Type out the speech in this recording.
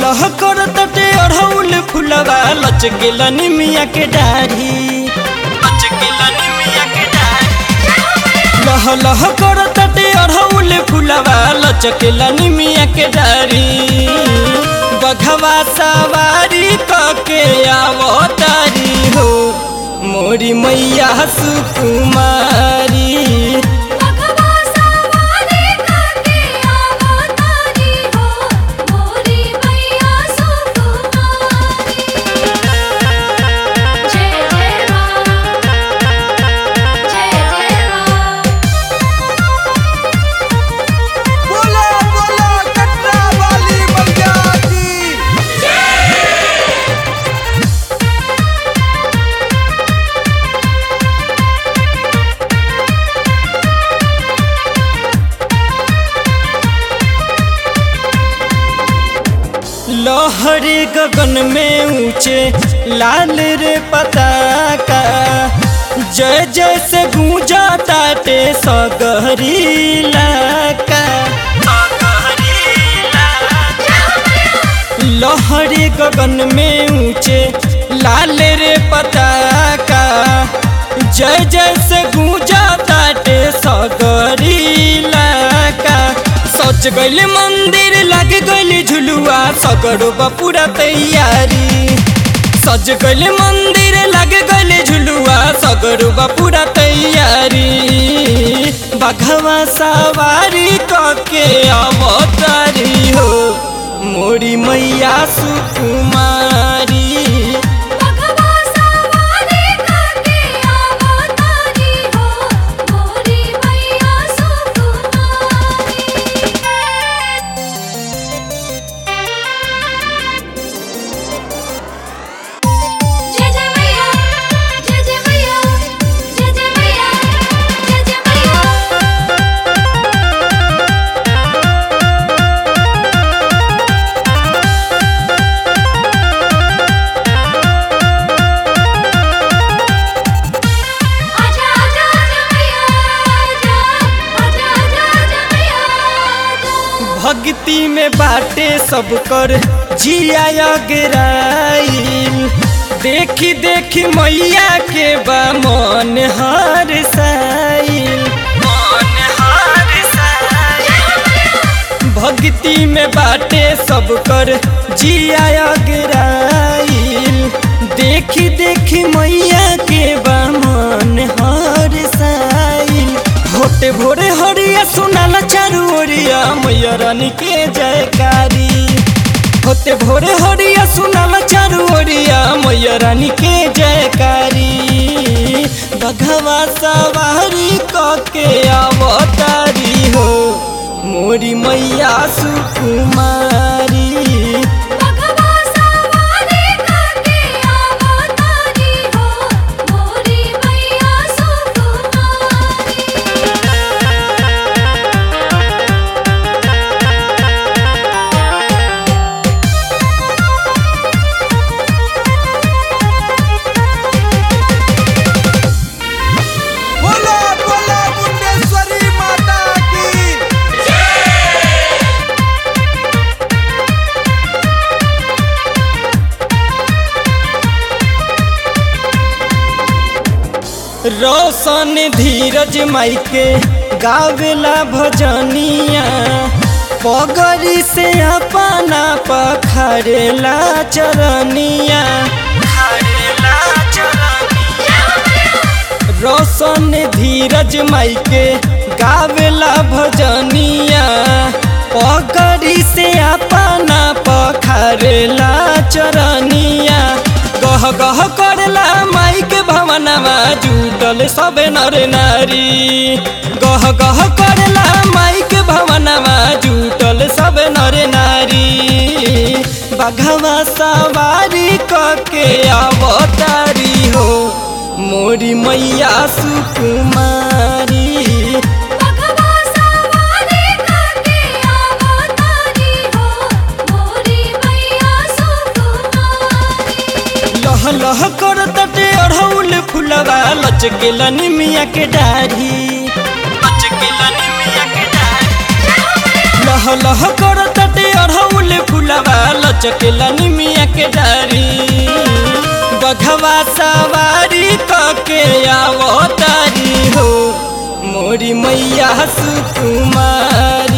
लह कर तटे अढ़ौल फुलवा लचकेला निमिया के डाढ़ी लचकेला निमिया के डाढ़ी लह लह कर तटे अढ़ौल फुलवा लचकेला निमिया के डाढ़ी बघवा सवारी कके आवतारी हो मोरी मैया सुकुमारी भगवा सवारी करके आवतारी हो मोरी मैया सुकुमारी जय जय मां जय जय मां बोला बोला कटरा वाली मैया की लहरे गगन में ऊंचे लाल रे पताका जय जय से गूंजा ताटे सगहरी लाका लहरे गगन में ऊंचे लाल रे पताका जय जय से गूंजा ताटे सगरी लाका सच गइल मंदिर लग गइल झुलुआ सगरो बा पूरा तैयारी सज गइल मंदिर लग गइल झुलुआ सगरो बा पूरा तैयारी बघवा सवारी कके अवतारी हो मोरी मैया सुकुमारी भगवा सवारी करके आवतारी हो मोरी मैया सुकुमारी जय जय मैया जय जय मैया जय जय मैया जय जय मैया आजा आजा आजा मैया आजा आजा आजा आजा मैया आजा भक्ति में बाटे सब कर जिया गिराइल देखी देखी मैया के बा मन हर साइल मन हर साइल भक्ति में बाटे सब कर जिया गिराइल देखी देखी मैया के बा मन हर साइल होते भोरे हरिया सुनाला चारू ओरिया मैया रानी के जयकारी होते भोरे हरिया सुनाला चारू ओरिया मैया रानी के जयकारी बघवा सवारी कके अवतारी हो मोरी मैया सुकुमारी भगवा सवारी करके आवतारी हो मोरी मैया सुकुमारी बोला बोला मुंडेश्वरी माता की रोशन धीरज माई के गावेला भजनिया पगरी से अपना पखरेला चरनिया रोशन धीरज माई के गावेला भजनिया पगरी से अपना पखरेला चरनिया गह गह करला माई के भवनमा जुटल सब नर नारी गह गह करला माई के भवनमा जुटल सब नर नारी बघवा सवारी कके अवतारी हो मोरी मैया सुकुमारी भगवा सवारी करके आवतारी हो मोरी मैया सुकुमारी लह लह कर तटे अढ़ौल फुलवा लचकेला निमिया के डाढ़ी लचकेला निमिया के डाढ़ी लह लह कर तटे अढ़ौल अढ़ौल फुलवा लचकेला निमिया के डारी बघवा सवारी कके आवतारी हो मोरी मैया सुकुमारी